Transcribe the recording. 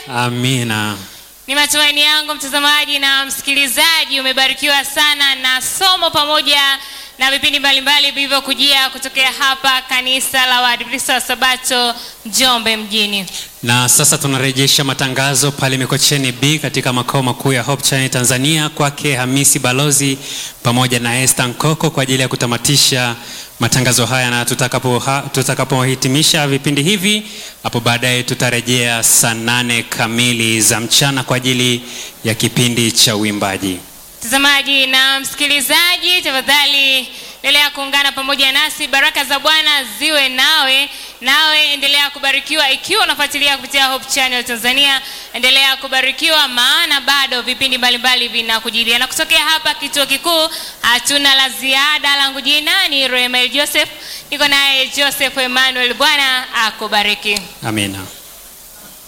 Amina. Ni matumaini yangu mtazamaji na msikilizaji umebarikiwa sana na somo pamoja na vipindi mbalimbali vilivyokujia kutokea hapa kanisa la Waadventista wa Sabato Njombe mjini. Na sasa tunarejesha matangazo pale Mikocheni B katika makao makuu ya Hope Channel Tanzania kwake Hamisi Balozi pamoja na Esther Nkoko kwa ajili ya kutamatisha matangazo haya, na tutakapo ha- tutakapohitimisha vipindi hivi hapo baadaye tutarejea saa nane kamili za mchana kwa ajili ya kipindi cha uimbaji. Mtazamaji na msikilizaji, tafadhali endelea kuungana pamoja nasi. Baraka za Bwana ziwe nawe, nawe endelea kubarikiwa. Ikiwa unafuatilia kupitia Hope Channel Tanzania, endelea kubarikiwa, maana bado vipindi mbalimbali vinakujilia. Na kutokea hapa kituo kikuu, hatuna la ziada. Langu jina ni Roemel Joseph, niko naye Joseph Emmanuel. Bwana akubariki. Amina.